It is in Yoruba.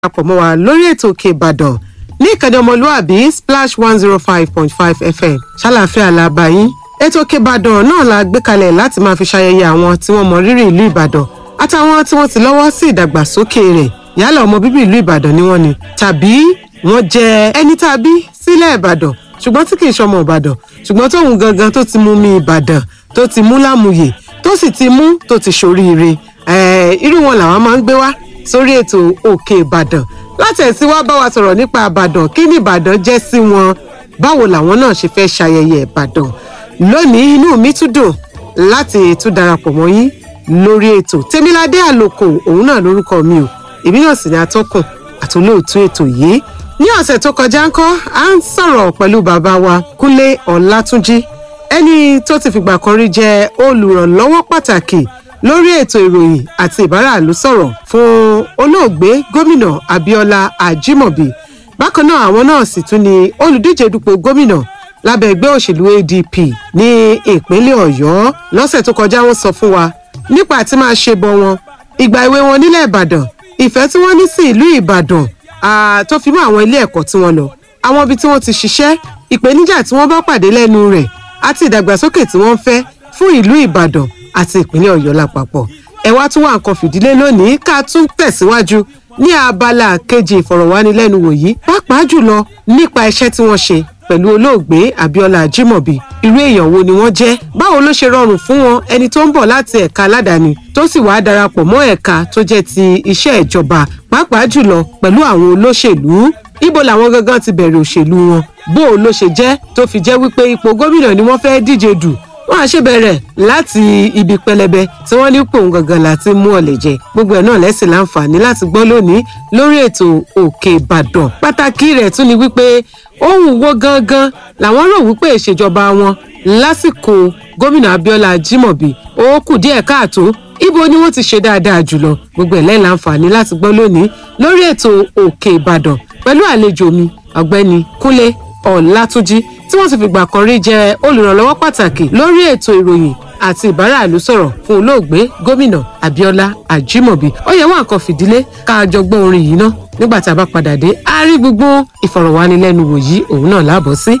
darapọ̀ mọ́ wa lórí ètò òkè ìbàdàn ní ìkànnì ọmọlúàbí splash one zero five point five fm ṣàlàfíà làbà yín ètò òkè ìbàdàn náà la gbé kalẹ̀ láti máa fi ṣayẹyẹ àwọn tí wọ́n mọ rírì ìlú ìbàdàn àtàwọn tí wọ́n ti lọ́wọ́ sí ìdàgbàsókè rẹ̀ yálà ọmọ bíbí ìlú ìbàdàn ni wọ́n ni tàbí wọ́n jẹ́ ẹni tá a bí sílẹ̀ ìbàdàn ṣùgbọ́n tí kì í ṣọmọ ìbàdàn ṣùgbọ́n tóun gangan tó ti mú mi ìbàdàn tó ti mú lámùyè tó sì ti mú tó ti ṣoríire irú wọn làwọn máa ń gbé wá sórí ètò òkè ìbàdàn láti ẹ̀sìn wá bá wa sọ̀rọ̀ nípa ìbàdàn kí ni ìbàdàn jẹ́ sí wọn báwo làwọn náà ṣe fẹ́ ṣayẹyẹ ìbàdàn lónìí inú mi tún dùn láti tún darapọ̀ mọ́ yín lórí ètò tèmiládé àlòkò òun náà lórúkọ mi o èmi náà sì ni atọ́kùn àtolóòtú ètò yìí ní ọ̀sẹ̀ tó kọjá ńkọ́ à ń sọ̀rọ̀ pẹ̀lú bàbá wa kúnlé ọ̀làtúnjì ẹni tó ti fìgbà kan rí jẹ́ olùrànlọ́wọ́ pàtàkì lórí ètò ìròyìn àti ìbáraàlú sọ̀rọ̀ fún olóògbé gómìnà abiola ajimobi bákan náà àwọn náà sì tún ni olùdíje dupò gómìnà lábẹ́ ẹgbẹ́ òṣèlú adp ní ìpínlẹ̀ ọ̀yọ́ lọ́sẹ̀ tó kọjá wọ́n sọ fún wa nípa àti máa ṣe bọ wọn ìgbà ìwé wọn nílẹ̀ ìbàdàn ìfẹ́ tí wọ́n ní sí ìlú ìbàdàn tó fi mọ́ àwọn ilé ẹ̀kọ́ tí wọ́n lọ àwọn ibi tí wọ́n ti ṣiṣẹ́ ìpèníjà tí wọ́n bá pàdé lẹ́nu rẹ̀ àti ìdàgbàsókè tí wọ́n ń fẹ́ fún ìlú ìbàdàn àti ìpínlẹ̀ ọ̀yọ́ lápapọ̀ ẹ wá tún wá nǹkan fìdílé lónìí ká tún tẹ̀síwájú ní abala kejì ìfọ̀rọ̀wánilẹ́nuwò yìí pàápàá jùlọ nípa iṣẹ́ tí wọ́n ṣe pẹ̀lú olóògbé abiola ajimobi irú èèyàn wo ni wọ́n jẹ́ báwo ló ṣe rọrùn fún wọn ẹni tó ń bọ̀ láti ẹ̀ka aládàáni tó sì wàá darapọ̀ mọ́ ẹ̀ka tó jẹ́ ti iṣẹ́ ìjọba pàápàá jùlọ pẹ̀lú àwọn olóṣèlú ibo làwọn gangan ti bẹ̀rẹ̀ òṣèlú wọn bó o ló ṣe jẹ́ tó fi jẹ́ wípé ipò gómìnà ni wọ́n fẹ́ díje dù wọn á ṣe bẹ̀rẹ̀ láti ibi pẹlẹbẹ tí wọ́n ní pòun gangan láti mú ọ̀lẹ̀ jẹ gbogbo ẹ̀ náà lẹ́sìn láǹfààní láti gbọ́ lónìí lórí ètò òkè ìbàdàn pàtàkì rẹ̀ tún ni wípé ohun wo gangan làwọn rò wípé ìṣèjọba wọn lásìkò gómìnà abiola ajimobi ó kù díẹ̀ káàtó ibo ni wọ́n ti ṣe dáadáa jùlọ gbogbo ẹ̀ lẹ́yìn láǹfààní láti gbọ́ lónìí lórí ètò òkè ìbàdàn pẹ̀lú àlejò mi ọ̀gbẹ́ni kúnlé ọ̀làtúnjì tí wọ́n ti fìgbà kan rí jẹ́ olùrànlọ́wọ́ pàtàkì lórí ètò ìròyìn àti ìbáraàlú sọ̀rọ̀ fún olóògbé gómìnà abiola ajimobi ó yẹ wá nǹkan fìdílé káàjọ gbọ́ orin yìí ná nígbà tá a bá padà dé a rí gbogbo ìfọ̀rọ̀wánilẹ́nuwò yìí òun náà láàbọ̀ sí